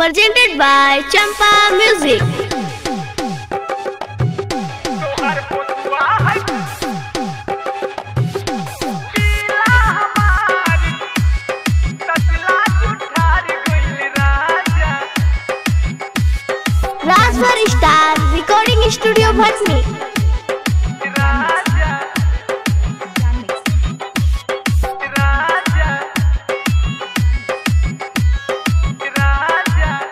presented by Champa Music. तोहर पुतवा है पीला हमारी तसला जुठार गइल राजा Raswar Star Recording Studio Bhatni. राजा राजा राजा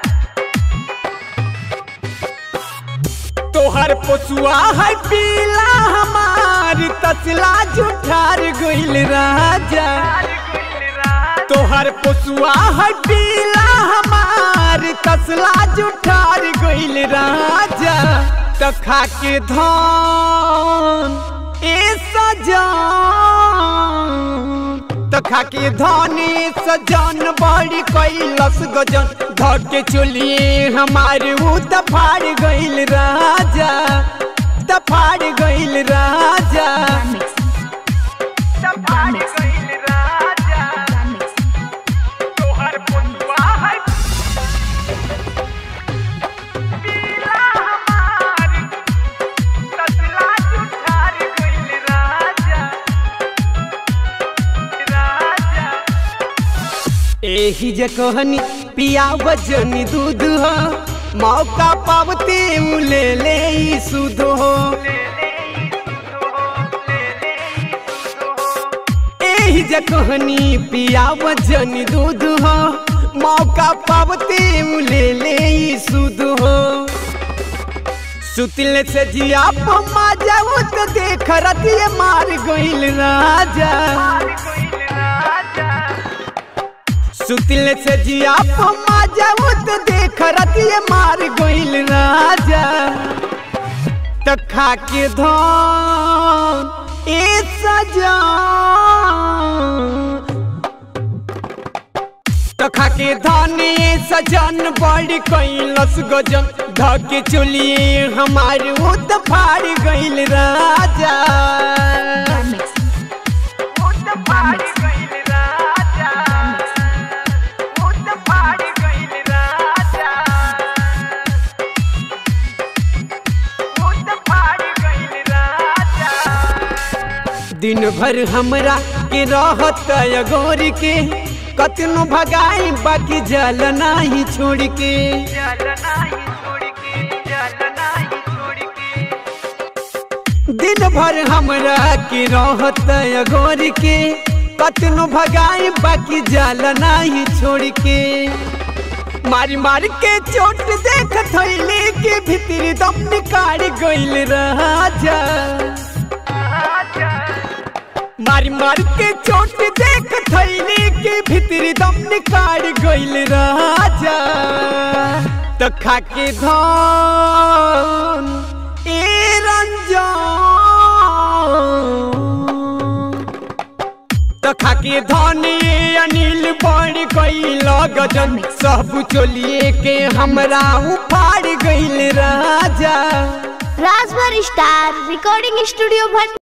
तोहर पोसुआ है पीला हमार तसला जुठार गइल राजा तोहर पोसुआ है पीला हमार तसला जुठार गइल राजा त खा के धान ए सजान त खा के धाने सजान बड़ी कैलस गजन धर के चलिए हमारे ऊ तफाड़ गइल राजा तफाड़ गइल राजा तफाड़ गइल राजा तोहर पुतवा है पीला हमार तसला जुठार गइल राजा राजा एही जे कहनी पिया वजनी दूध हो मौका पावते उ ले ले ई सुध हो एही जे कहनी पिया वजनी दूध हो मौका पावते उ ले ले ई सुध हो सुतले से जिया पम्मा जाऊ तो देख रतिये मार गइल राजा सुतले से जिया पम्मा जाऊ तो देख रतिये मार गइल राजा त खा के धान ए सजा त खा के धाने सजन बड़ी कैलस गजन धके चलिए हमारे वो त फाड़ गइल राजा वो त फाड़ गइल राजा वो त फाड़ गइल राजा वो त फाड़ गइल राजा दिन भर हमरा के रहत अगोर के कतनो भगाई बाकी जल नाही छोड़ के दिन भर हमरा के रहत अगोर के कतनो भगाई बाकी जल नाही छोड़ के मारी मार के चोट देख थैले के भीतर दम निकाल गइल राजा मारी मार के चोट देख थैले के भीतर दम निकाल गइल राजा त खा के धान ए रंजन त खा के धान ए अनिल बड़ गइल गजन सब चोलिए के हमरा उफाड़ गइल राजा Raswar Star Recording Studio Bhatni.